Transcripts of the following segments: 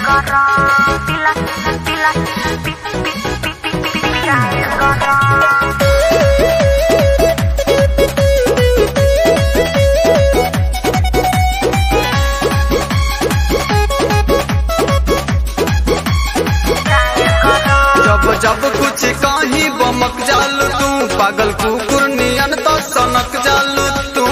gotong Pilas, pilas, pi, pi, pi, pi, pi, pi, cair gotong cair gotong जब जब कुछ कहीं बमक जालू तू पागल कुकुर नियन तो सनक जालू तू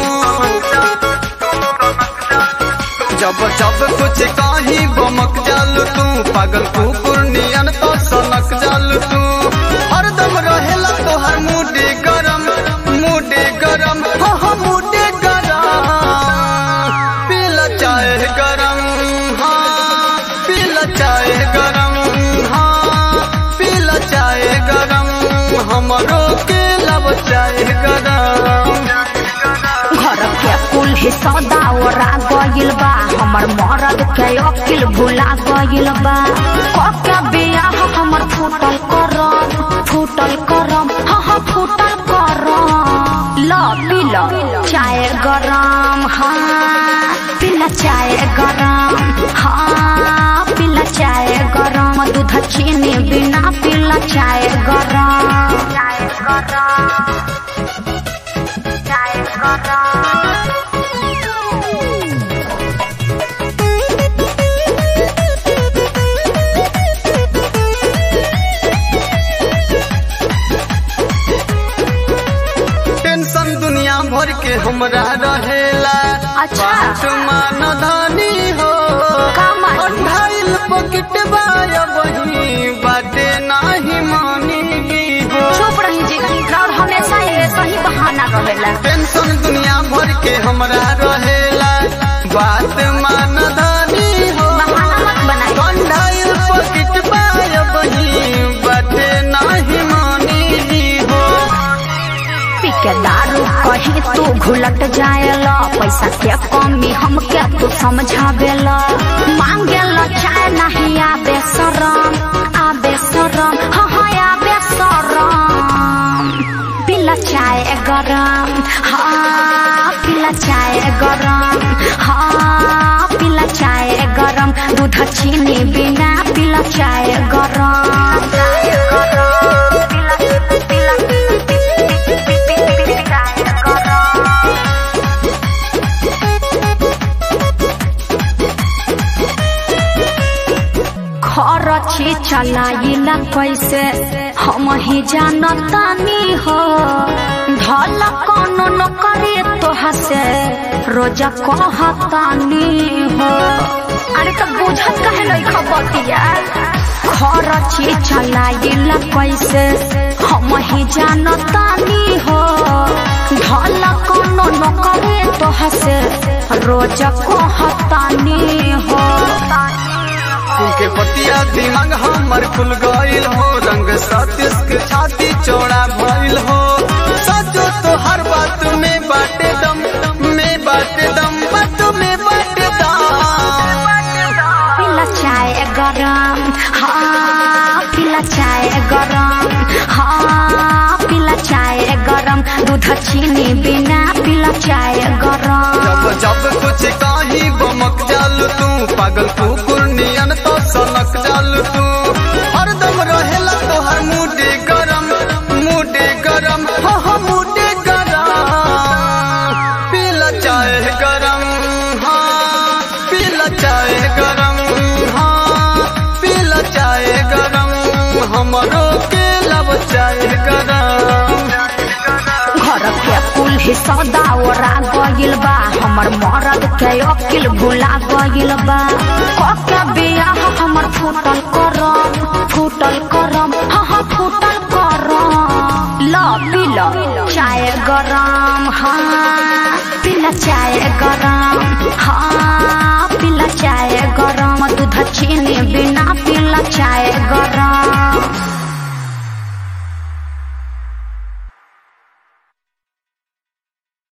जब जब कुछ कहीं बमक जालू तू पागल कुकुर नियन तो सनक जालू तू हरदम रहेला तोहर मुडे गरम मुडे गरम हाँ हाँ मुडे गरम पीला चाय गरम हाँ पीला चाय गरम हाँ पीला चाय गरम हमरो के लब चाय गरम घर के कुल ही सौदा ओरा गइल बा हमर मरद के अकिल भुला गइल बा कके बियाह हमर फूटल करम फूटल करम हाँ हाँ फूटल करम ल पीला चाय गरम हाँ पीला चाय गरम हाँ पीला चाय गरम दूध चीनी बिना पीला चाय गरम चाय गरम चाय गरम टेंशन दुनिया भर के हमरा रहेला अच्छा। बात मान धनी हो का मान? अढ़ाइल पॉकेट बाया बही बाटे नाही मानी हो चुप रही जी और हमेशा ये सही बहाना रहेला टेंशन दुनिया भर के हमरा रहेला बात मान धनी हो बहाना मत बनाई अढ़ाइल पॉकेट बाया बही बाटे नाही मानी हो पी के दारू कहीं तू घुलट जाएला पैसा के कमी हमके तू समझावेला मांगेला चाय नहीं आबे शरम आबे शरम हाँ हाँ आबे शरम पीला चाय गरम हाँ पीला चाय गरम हाँ पीला चाय गरम दूध चीनी बिना पीला चाय गरम चाय गरम पीला पीला चाय गरम खरची चलाइला कैसे हम ही जानतानी हो धल कोनो न करे तोहा से रोजा कहतानी हो अरे तो बुझत कहे लई खबतिया खरची चलाइला कैसे हम ही जानतानी हो धल कोनो न करे तोहा से रोजा कहतानी हो उनके पतिया दिमाग हमर खुल गईल हो रंग सतीश के छाती चौड़ा भइल हो सचो तो हर बात में बाटे दम में बाटे दम बात में बाटे दम पीला चाय गरम हाँ पीला चाय गरम हाँ पीला चाय गरम दूध चीनी बिना पीला चाय गरम जब जब कुछ काही बमक जालू तू पागल कुकुर नियन तो सनक जालू तू हरदम रहेला तोहर मुडे गरम मुडे गरम हो हो मुडे गरम पीला चाय गरम हाँ पीला चाय गरम हाँ पीला चाय गरम हमरो के लब चाय गरम घर के कुल ही सौदा ओरा गइल बा हमर मरद के अकिल भुला गइल बा कके बियाह हमर फूटल करम फूटल करम हाँ हाँ फूटल करम ल पीला चाय गरम हाँ पीला चाय गरम हाँ पीला चाय गरम दूध चीनी बिना